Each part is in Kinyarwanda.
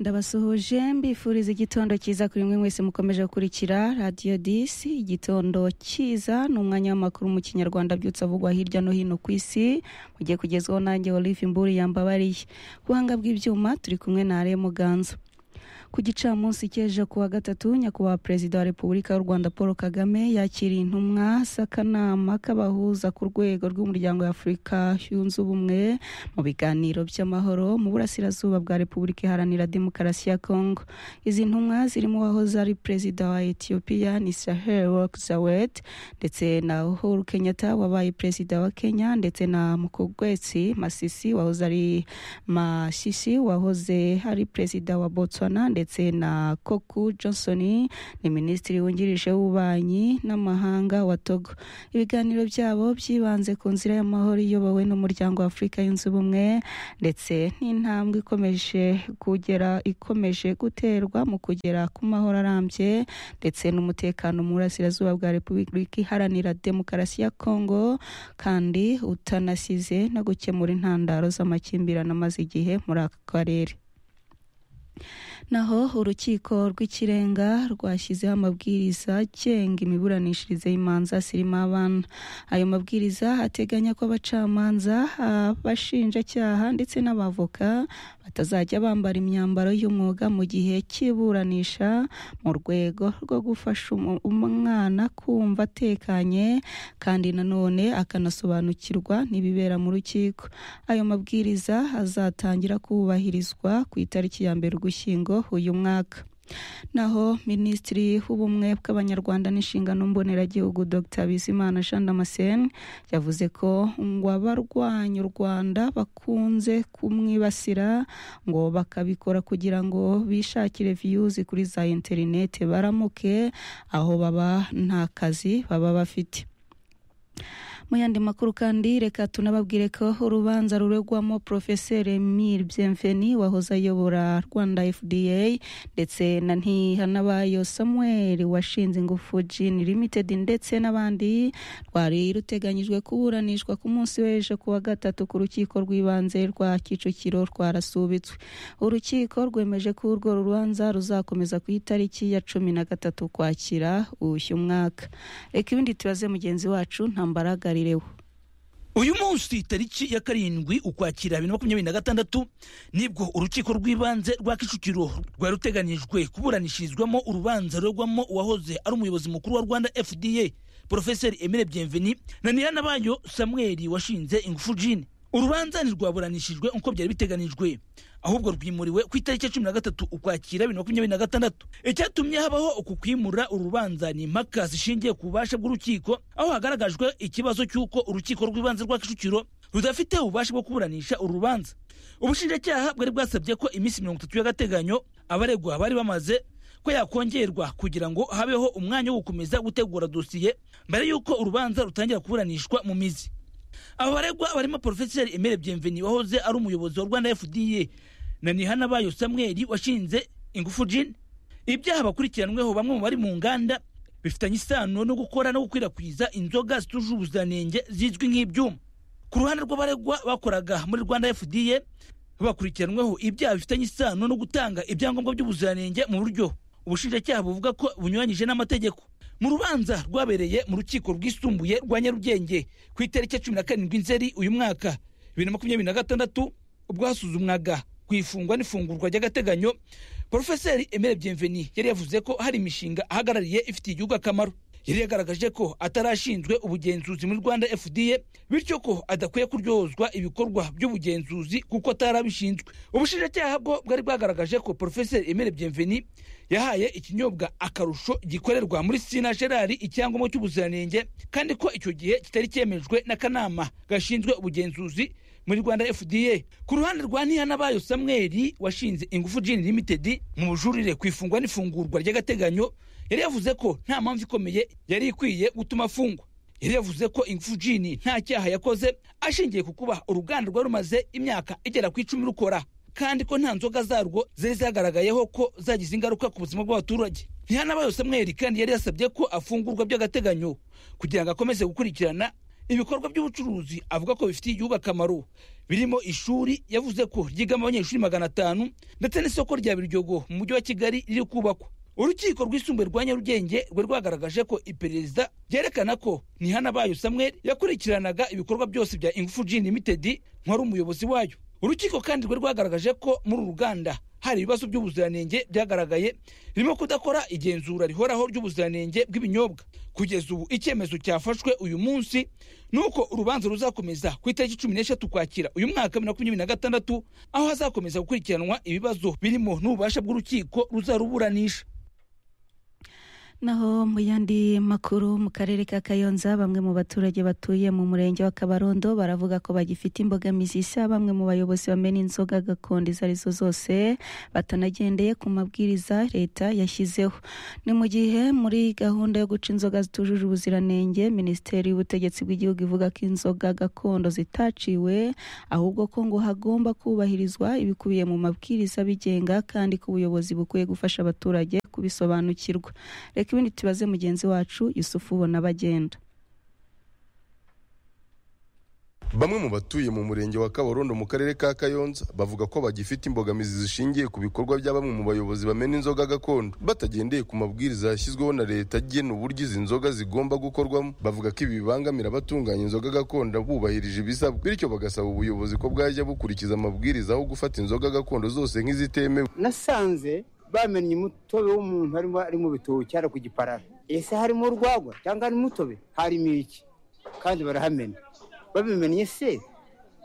ndabasuhuje mbifuriza igitondo cyiza kuri mwe mwese mukomeje gukurikira radiyo disi igitondo cyiza ni umwanya w'amakuru mu kinyarwanda abyutse avugwa hirya no hino ku isi mugiye kugezwaho nanjye olive imburi yambabariye buhanga bw'ibyuma turi kumwe na are muganza ku gicamunsi cy'ejo kuwa gatatu nyakubahwa perezida wa repubulika y'u rwanda paul kagame yakiriye intumwa z'akanama k'abahuza ku rwego rw'umuryango w'afurika yunze ubumwe mu biganiro by'amahoro mu burasirazuba bwa repubulika iharanira demokarasi ya kongo izi ntumwa zirimo uwahoze ari perezida wa etiyopiya ni sahel work zawet ndetse na uhuru kenyatta wabaye perezida wa kenya ndetse na mukugwetsi masisi wahoze ari masisi wahoze ari perezida wa botswana ndetse na koku johnson ni minisitiri wungirije w'ububanyi n'amahanga wa togo ibiganiro byabo byibanze ku nzira y'amahoro iyobowe n'umuryango wa afurika yunze ubumwe ndetse n'intambwe ikomeje kugera ikomeje guterwa mu kugera ku mahoro arambye ndetse n'umutekano mu burasirazuba bwa repubulika iharanira demokarasi ya kongo kandi utanasize no gukemura intandaro z'amakimbirane amaze igihe muri aka karere naho urukiko rw'ikirenga rwashyizeho amabwiriza agenga imiburanishirize y'imanza zirimo abana ayo mabwiriza ateganya ko abacamanza abashinjacyaha ndetse n'abavoka batazajya bambara imyambaro y'umwuga mu gihe cy'iburanisha mu rwego rwo gufasha umwana kumva atekanye kandi nanone akanasobanukirwa n'ibibera mu rukiko ayo mabwiriza azatangira kubahirizwa ku itariki ya mbere ugushyingo uyu mwaka naho minisitiri w'ubumwe bw'abanyarwanda n'inshingano mboneragihugu dr bizimana jean damascene yavuze ko ngo abarwanya u rwanda bakunze kumwibasira ngo bakabikora kugira ngo bishakire viyuzi kuri za interinete baramuke aho baba nta kazi baba bafite mu yandi makuru kandi reka tunababwire ko urubanza ruregwamo porofeseri emile byemveni wahoze ayobora rwanda fda ndetse na ntihanabayo samuel washinze ingufu jini limited ndetse n'abandi rwari ruteganyijwe kuburanishwa ku munsi w'ejo kuwa gatatu ku rukiko rw'ibanze rwa kicukiro rwarasubitswe urukiko rwemeje ko urwo rubanza ruzakomeza ku itariki ya cumi na gatatu kwakira uyu mwaka reka ibindi tubaze mugenzi wacu nta mbaraga uyu munsi tariki ya karindwi ukwakira bibiri na makumyabiri na gatandatu nibwo urukiko rw'ibanze rwa kicukiro rwari ruteganyijwe kuburanishirizwamo urubanza ruregwamo uwahoze ari umuyobozi mukuru wa rwanda fda porofeseri emile byemveni na niranabayo samweli washinze ingufu jini urubanza ntirwaburanishijwe nk'uko byari biteganijwe ahubwo rwimuriwe ku itariki ya cumi na gatatu ukwakira bibiri na makumyabiri na gatandatu icyatumye habaho uku kwimura uru rubanza ni impaka zishingiye ku bubasha bw'urukiko aho hagaragajwe ikibazo cy'uko urukiko rw'ibanze rwa kicukiro rudafite ububasha bwo kuburanisha uru rubanza ubushinjacyaha bwari bwasabye ko iminsi mirongo itatu y'agateganyo abaregwa bari bamaze ko yakongerwa kugira ngo habeho umwanya wo gukomeza gutegura dosiye mbere y'uko urubanza rutangira kuburanishwa mu mizi aba baregwa barimo porofeseri emere byemveni wahoze ari umuyobozi wa rwanda fda na nihanabayo samweli washinze ingufu jini ibyaha bakurikiranweho bamwe mu bari mu nganda bifitanye isano no gukora no gukwirakwiza inzoga zituje ubuziranenge zizwi nk'ibyuma ku ruhande rw'abaregwa bakoraga muri rwanda fda bakurikiranweho ibyaha bifitanye isano no gutanga ibyangombwa by'ubuziranenge mu buryo ubushinjacyaha buvuga ko bunyuranyije n'amategeko mu rubanza rwabereye mu rukiko rwisumbuye rwa nyarugenge ku itariki ya cumi na karindwi nzeri uyu mwaka bibiri na makumyabiri na gatandatu ubwo hasuzumwaga ku ifungwa n'ifungurwa ry'agateganyo porofeseri emere byemveni yari yavuze ko hari imishinga ahagarariye ifitiye igihugu akamaro yari yagaragaje ko atarashinzwe ubugenzuzi muri rwanda fda bityo ko adakwiye kuryozwa ibikorwa by'ubugenzuzi kuko atarabishinzwe ubushinjacyaha bwo bwari bwagaragaje ko porofeseri emere byemveni yahaye ikinyobwa akarusho gikorerwa muri sina gerari icyangombwa cy'ubuziranenge kandi ko icyo gihe kitari cyemejwe n'akanama gashinzwe ubugenzuzi muri rwanda fda ku ruhande rwa ntihanabayo samweli washinze ingufu jini limited mu bujurire ku ifungwa n'ifungurwa ry'agateganyo yari yavuze ko nta mpamvu ikomeye yari ikwiye gutuma afungwa yari yavuze ko ingufu jini nta cyaha yakoze ashingiye ku kuba uruganda rwari rumaze imyaka igera ku icumi rukora kandi ko nta nzoga zarwo zari zagaragayeho ko zagize ingaruka ku buzima bw'abaturage ntihanabayo samweli kandi yari yasabye ko afungurwa by'agateganyo kugira ngo akomeze gukurikirana ibikorwa by'ubucuruzi avuga ko bifitiye igihugu akamaro birimo ishuri yavuze ko ryigamo abanyeshuri magana atanu ndetse n'isoko rya biryogo mu mujyi wa kigali riri kubakwa urukiko rwisumbuye rwa nyarugenge rwari rwagaragaje ko iperereza ryerekana ko ntihanabayo samuel yakurikiranaga ibikorwa byose bya ingufu g limited nk'uwari umuyobozi wayo urukiko kandi rwari rwagaragaje ko muri uru ruganda hari ibibazo by'ubuziranenge byagaragaye birimo kudakora igenzura rihoraho ry'ubuziranenge bw'ibinyobwa kugeza ubu icyemezo cyafashwe uyu munsi ni uko urubanza ruzakomeza ku itariki cumi n'eshatu kwakira uyu mwaka bibiri na makumyabiri na gatandatu aho hazakomeza gukurikiranwa ibibazo birimo n'ububasha bw'urukiko ruzaruburanisha naho mu yandi makuru mu karere ka kayonza bamwe mu baturage batuye mu murenge wa kabarondo baravuga ko bagifite imbogamizi isa bamwe mu bayobozi bamena inzoga gakondo izo arizo zose batanagendeye ku mabwiriza leta yashyizeho ni mu gihe muri gahunda yo guca inzoga zitujuje ubuziranenge minisiteri y'ubutegetsi bw'igihugu ivuga ko inzoga gakondo zitaciwe ahubwo ko ngo hagomba kubahirizwa ibikubiye mu mabwiriza abigenga kandi ko ubuyobozi bukwiye gufasha abaturage kubisobanukirwa reka ibindi tubaze mugenzi wacu yusufu ubona bagenda bamwe mu batuye mu murenge wa kabarondo mu karere ka kayonza bavuga ko bagifite imbogamizi zishingiye ku bikorwa bya bamwe mu bayobozi bamena inzoga gakondo batagendeye ku mabwiriza yashyizweho na leta agena uburyo izi nzoga zigomba gukorwamo bavuga ko ibi bibangamira abatunganya inzoga gakondo bubahirije ibisabwa bityo bagasaba ubuyobozi ko bwajya bukurikiza amabwiriza aho gufata inzoga gakondo zose nk'izitemewe nasanze bamennye umutobe w'umuntu harimo arimo bitoki cyangwa ku giparara ese harimo urwagwa cyangwa harimo umutobe harimo iki kandi barahamenya babimennye se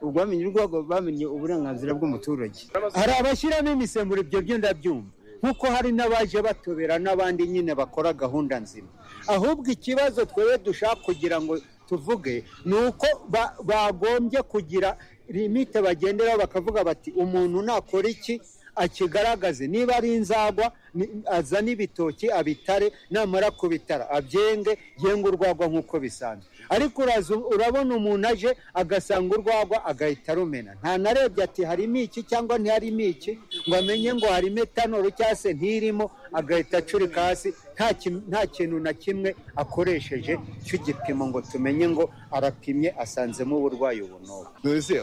ubwo bamenye urwagwa bamenye uburenganzira bw'umuturage hari abashyiramo imisemburo ibyo byo ndabyumva nkuko hari n'abaje batobera n'abandi nyine bakora gahunda nzima ahubwo ikibazo twebwe dushaka kugira ngo tuvuge ni uko ba- bagombye kugira limite bagenderaho bakavuga bati umuntu nakora iki akigaragaze niba ari inzagwa ni- azane ibitoki abitare namara kubitara abyenge yenge urwagwa nk'uko bisanzwe ariko uraza urabona umuntu aje agasanga urwagwa agahita arumena nta narebye ati harimo iki cyangwa ntiharimo iki ngo amenye ngo harimo etanoro cyangwa se ntirimo agahita acurika hasi nta kim- nta kintu na kimwe akoresheje cy'igipimo ngo tumenye ngo arapimye asanzemo uburwayi ubu n'ubu nonese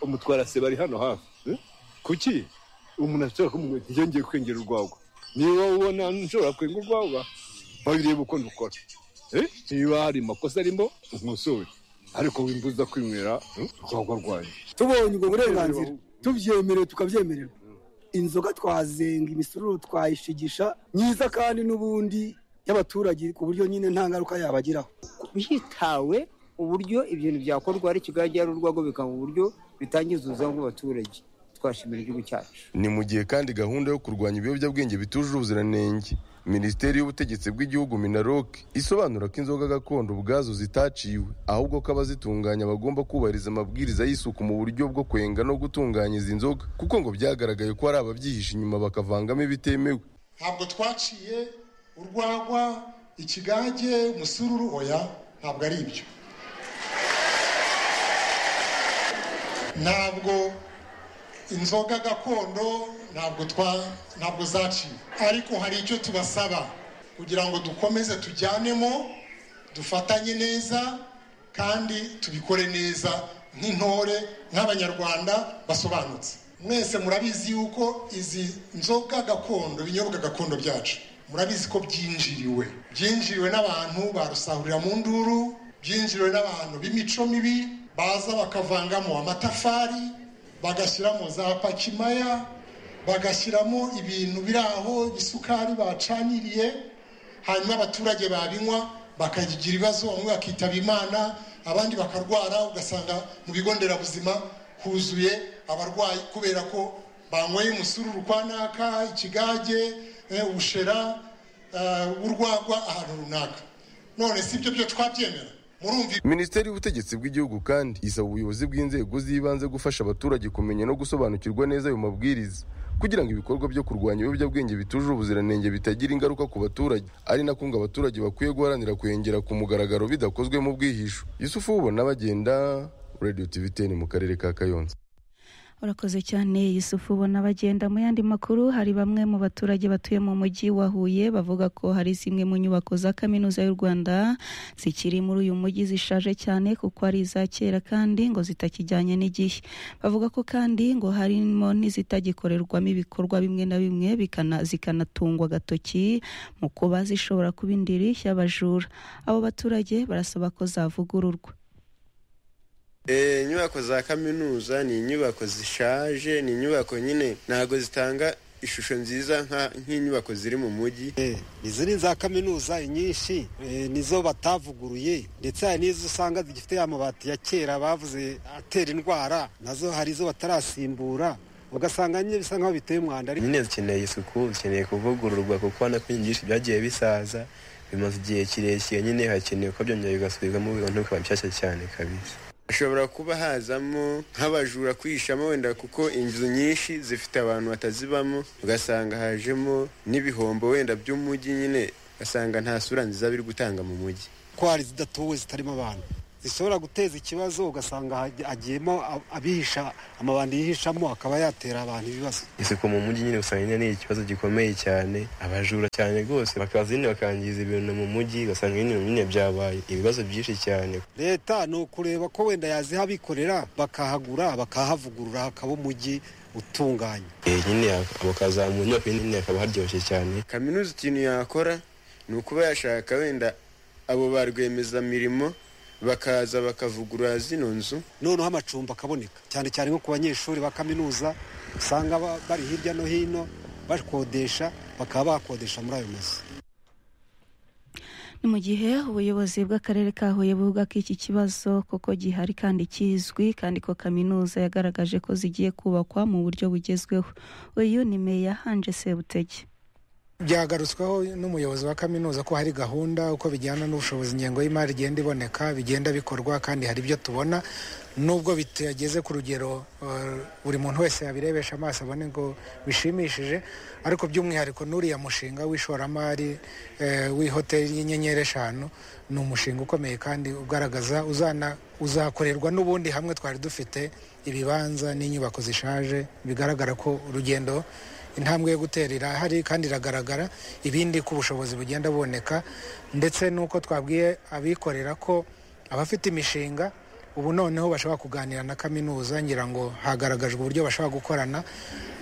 umutwara se bari hano hafi eh? kuki umuntu ashobora kumubwira ati njye ngiye kwengera urwagwa niba ubona nshobora kwenga urwagwa babirebe uko ndukora Eh? niba hari amakosa arimo nkosore ariko wimbuza kwinywera eh, urwagwa rwanyu tubonye ubwo burenganzira tubyemerewe tukabyemererwa inzoga twazenga imisururu twayishigisha myiza kandi n'ubundi y'abaturage ku buryo nyine nta ngaruka yabagiraho hitawe uburyo ibintu byakorwa hari ikigali cyangwa urwagwa bikaba uburyo bitangiza ubuzima bw'abaturage twashimira igihugu cyacu ni mu gihe kandi gahunda yo kurwanya ibiyobyabwenge bitujuje ubuziranenge minisiteri y'ubutegetsi bw'igihugu minarok isobanura ko inzoga gakondo ubwazo zitaciwe ahubwo ko abazitunganya bagomba kubahiriza amabwiriza y'isuku mu buryo bwo kwenga no gutunganya izi nzoga kuko ngo byagaragaye ko hari ababyihisha inyuma bakavangamo ibitemewe ntabwo twaciye urwagwa ikigage umusururu oya ntabwo ari ibyo ntabwo inzoga gakondo ntabwo twa ntabwo zaciwe ariko hari icyo tubasaba kugira ngo dukomeze tujyanemo dufatanye neza kandi tubikore neza nk'intore nk'abanyarwanda basobanutse mwese murabizi yuko izi nzoga gakondo ibinyobwa gakondo byacu murabizi ko byinjiriwe byinjiriwe n'abantu barusahurira mu nduru byinjiriwe n'abantu b'imico mibi baza bakavangamo amatafari bagashyiramo za pakimaya bagashyiramo ibintu biri aho isukari bacaniriye hanyuma abaturage babinywa bakagira ibibazo bamwe bakitaba imana abandi bakarwara ugasanga mu bigo nderabuzima huzuye abarwayi kubera ko banyweye umusururu kwa naka ikigage eh, ubushera eh, urwagwa ahantu runaka none si ibyo byo twabyemera murumva minisiteri y'ubutegetsi bw'igihugu kandi isaba ubuyobozi bw'inzego z'ibanze gufasha abaturage kumenya no gusobanukirwa neza ayo mabwiriza kugira ngo ibikorwa byo kurwanya ibiyobyabwenge bitujuje ubuziranenge bitagira ingaruka ku baturage ari nako ngo abaturage bakwiye guharanira kwengera ku mugaragaro bidakozwe mu bwihisho yusufu ubona bagenda radio tv 10 mu karere ka kayonza urakoze cyane Yusufu ubona bagenda mu yandi makuru hari bamwe mu baturage batuye mu mujyi wa Huye bavuga ko hari zimwe mu nyubako za kaminuza y'u Rwanda zikiri muri uyu mujyi zishaje cyane kuko ari iza kera kandi ngo zitakijyanye n'igihe bavuga ko kandi ngo harimo n'izitagikorerwamo ibikorwa bimwe na bimwe bikana- zikanatungwa agatoki mu kuba zishobora kuba indiri y'abajura abo baturage barasaba ko zavugururwa Eh, inyubako za kaminuza ni inyubako zishaje ni inyubako nyine ntabwo zitanga ishusho nziza nka- nk'inyubako ziri mu mujyi izi ni za kaminuza inyinshi eh, nizo batavuguruye ndetse hari n'izo usanga zigifite amabati ya kera bavuze atera indwara nazo hari izo batarasimbura ugasanga nyine bisa nk'aho biteye umwanda ariko nyine zikeneye isuku zikeneye kuvugururwa kuko ubona ko byinshi byagiye bisaza bimaze igihe kirekire nyine hakenewe ko byongera bigasubirwamo bibona bikaba bishyashya cyane kabisa hashobora kuba hazamo nk'abajura kwihishamo wenda kuko inzu nyinshi zifite abantu batazibamo ugasanga hajemo n'ibihombo wenda by'umujyi nyine ugasanga nta sura nziza biri gutanga mu mujyi ko hari zidatuwe zitarimo abantu zishobora guteza ikibazo ugasanga hagi- hagiyemo ab- abihisha amabandi yihishamo akaba yatera abantu ibibazo isuku mu mujyi nyine usanga nyine ni ikibazo gikomeye cyane abajura cyane rwose bakaza nyine bakangiza ibintu mu mujyi ugasanga nyine nyine byabaye ibibazo byinshi cyane leta ni ukureba ko wenda yaziha abikorera bakahagura bakahavugurura hakaba umujyi utunganye Eh, nyine hak- bakazamura inyubako nyine hakaba haryoshye cyane kaminuza ikintu yakora ni ukuba yashaka wenda abo ba rwiyemezamirimo bakaza bakavugurura zino nzu noneho amacumbi akaboneka cyane cyane nko ku banyeshuri ba kaminuza usanga ba- bari hirya no hino bakodesha bakaba bakodesha muri ayo mazu ni mu gihe ubuyobozi bw'akarere ka huye buvuga ko iki kibazo koko gihari kandi kizwi kandi ko kaminuza yagaragaje ko zigiye kubakwa mu buryo bugezweho uyu ni meya hanje sebutege byagarutsweho n'umuyobozi wa kaminuza ko hari gahunda uko bijyana n'ubushobozi ingengo y'imari igenda iboneka bigenda bikorwa kandi hari ibyo tubona nubwo bitageze ku rugero eh, buri muntu wese yabirebesha amaso abone ngo bishimishije ariko by'umwihariko n'uriya mushinga w'ishoramari eh, w'ihoteli y'inyenyeri eshanu ni umushinga ukomeye kandi ugaragaza uzana uzakorerwa n'ubundi hamwe twari dufite ibibanza n'inyubako zishaje bigaragara ko urugendo intambwe yo gutera irahari kandi iragaragara ibindi ko ubushobozi bugenda buboneka ndetse n'uko twabwiye abikorera ko abafite imishinga ubu noneho bashobora kuganira na kaminuza ngira ngo hagaragajwe uburyo bashobora gukorana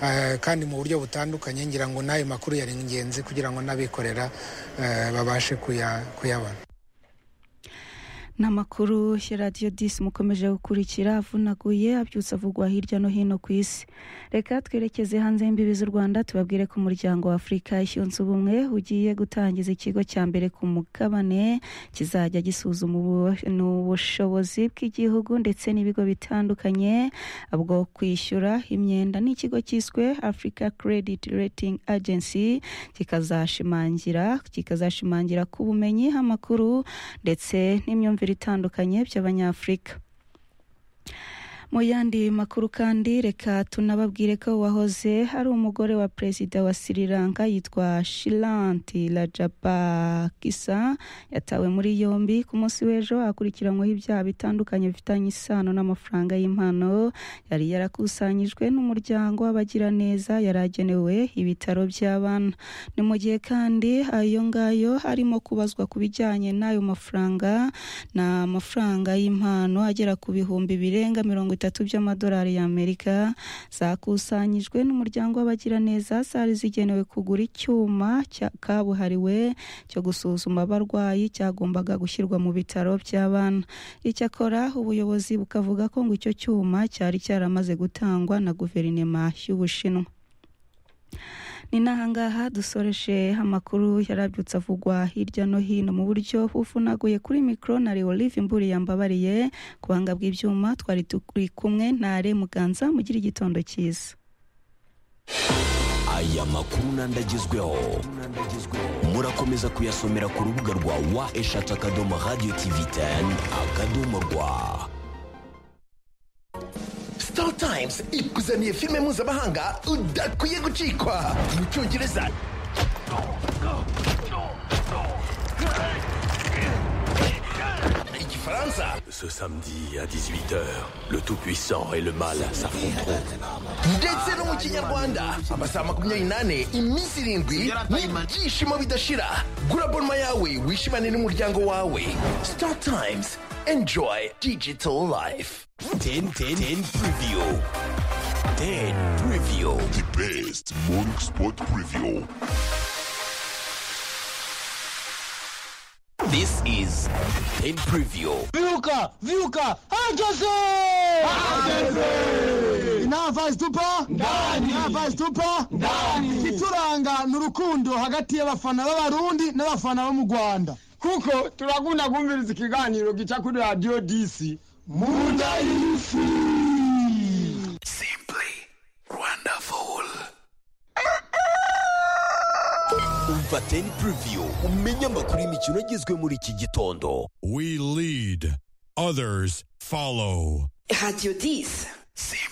eh, kandi mu buryo butandukanye ngira ngo n'ayo makuru yari ingenzi kugira ngo n'abikorera eh, babashe kuya- kuyabona ni amakuru ya radiyo disi mukomeje gukurikira avunaguye abyutse avugwa hirya no hino ku isi reka twerekeze hanze y'imbibi z'u rwanda tubabwire ko umuryango wa afurika yunze ubumwe ugiye gutangiza ikigo cya mbere ku mugabane kizajya gisuzuma ubu- ubushobozi bw'igihugu ndetse n'ibigo bitandukanye bwo kwishyura imyenda n'ikigo cyiswe africa credit rating agency kikazashimangira kikazashimangira ku bumenyi amakuru ndetse n'imyumvire itandukanye by'abanyafurika mu yandi makuru kandi reka tunababwire ko wahoze hari umugore wa perezida wa Sri Lanka yitwa Shilanti Rajapaksa yatawe muri yombi ku munsi w'ejo akurikiranyweho ibyaha bitandukanye bifitanye isano n'amafaranga y'impano yari yarakusanyijwe n'umuryango w'abagiraneza yari agenewe ibitaro by'abana ni mu gihe kandi ayo ngayo arimo kubazwa ku bijyanye n'ayo mafaranga ni amafaranga y'impano agera ku bihumbi birenga mirongo itatu by'amadolari y'amerika zakusanyijwe n'umuryango w'abagiraneza zari zigenewe kugura icyuma cya- kabuhariwe cyo gusuzuma abarwayi cyagombaga gushyirwa mu bitaro by'abana icyakora ubuyobozi bukavuga ko ngo icyo cyuma cyari cyaramaze gutangwa na guverinema y'ubushinwa ni n'ahangaha dusoreshe amakuru yarabyutse avugwa hirya no hino mu buryo bufunaguye kuri mikoro na Leo Olive Mburi yambabariye ku banga bw'ibyuma twari turi kumwe na Are Muganza mugira igitondo cyiza aya makuru n'andagezweho murakomeza kuyasomera ku rubuga rwa wa eshatu akadomo radiyo tivi teni akadomo rwa Star Times ikuzaniye filime mpuzamahanga udakwiye gucikwa mu cyongereza Gifaransa. Ce samedi à 18h, le Tout-Puissant et le Mal s'affronteront. ndetse no mu kinyarwanda amasaha makumyabiri n'ane iminsi irindwi n'ibyishimo bidashira gura bonma yawe wishimane n'umuryango wawe star times enjoy digital life 10 10 10 preview. 10 preview. The best morning sport preview. This is 10 preview. Viuka, viuka, hageze! Hageze! Inava zitupa? Ndani! Inava zitupa? Ndani! Ituranga ni urukundo hagati y'abafana b'abarundi n'abafana bo mu Rwanda. Kuko turakunda kumviriza ikiganiro gica kuri radio DC. Munda y'isi! Umva 10 preview umenye amakuru y'imikino agezwe muri iki gitondo. We lead, others follow. Radio 10.